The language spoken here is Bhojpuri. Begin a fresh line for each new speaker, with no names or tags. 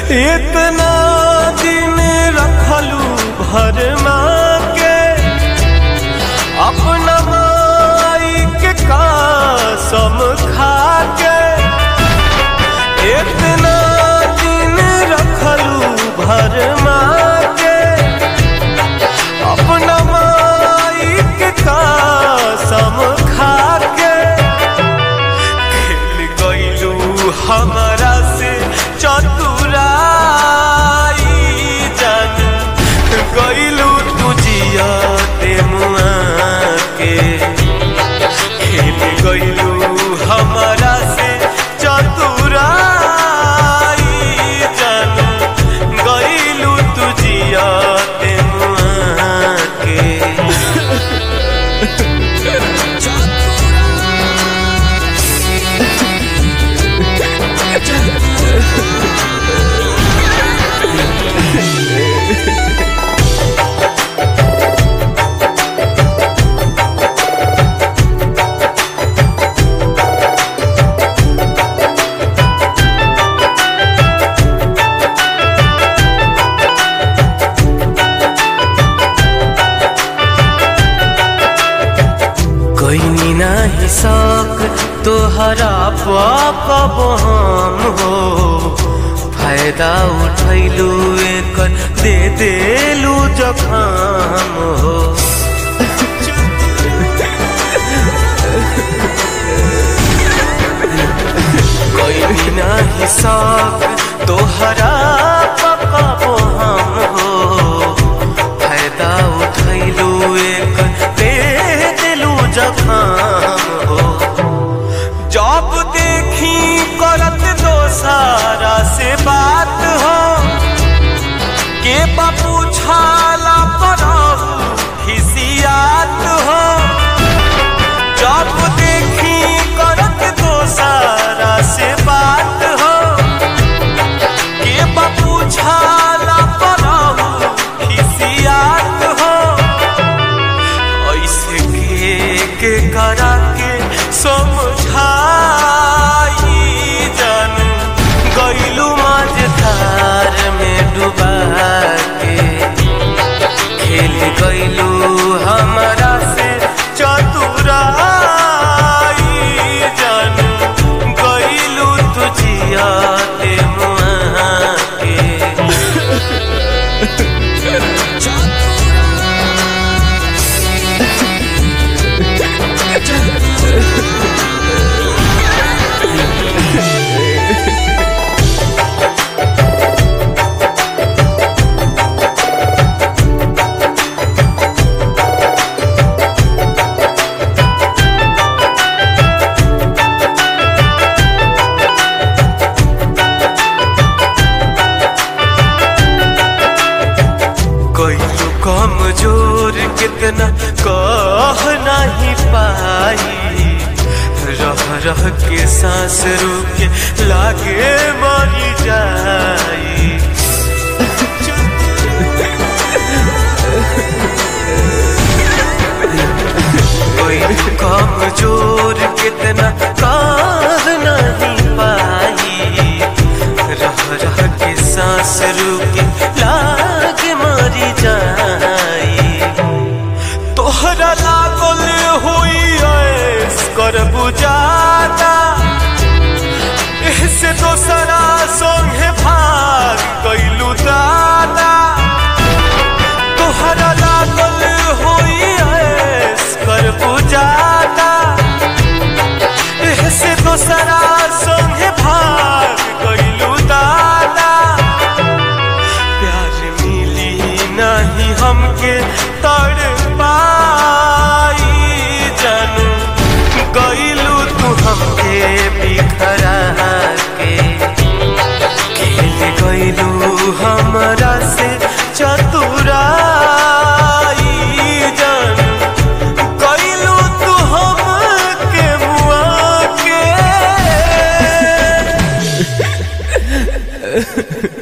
इतना दिन रखलू भर के अपना माई के कसम खा के इतना दिन रखलू भर के अपना माई के कसम खा के खेल गईलू हमारा से चतुराई जान गईलू तुझिया ते मुआ के खेल गईलू हमारा से चतुराई जान गईलू तुझिया ते मुआ के कोई नाही शौक तोहरा पाप हम हो फायदा उठैलू एकर दे देलू जखाम हो कोई नाही शौक तोहरा पाप हम हो फायदा उठैलू एक दे दिलू जखाम हो जब देखी करत दोसारा से बात हो के बापू छाला पड़ब खिसियात हो जब देखी करत दोसारा से बात हो के बापू छाला पड़ब खिसियात हो ऐसे के के करा के समझाई जानू गईलू माझधार में डुबा के खेल गईलू हमारा से चतुराई जानू गईलू तुझिया ते मुआ के कोई कमजोर कितना कह नहीं पाई रह रह के सांस रुके लागे मरी जाई कोई कमजोर कितना कह नहीं पाई रह रह के सांस रुके लाग मरी जाई तोहरा लागल हुई ऐस कर बुझाता से दोसरा संगे भाग गईलू दादा तोहरा लागल हुई ऐस कर बुझाता से दोसरा संगे भाग गईलू दादा प्यार मिली नहीं हमके तड़ पाई जानू गईलू तू हमके बिखरा के खेल गईलू हमरा से चतुराई जानू गईलू तू हमके मुआ के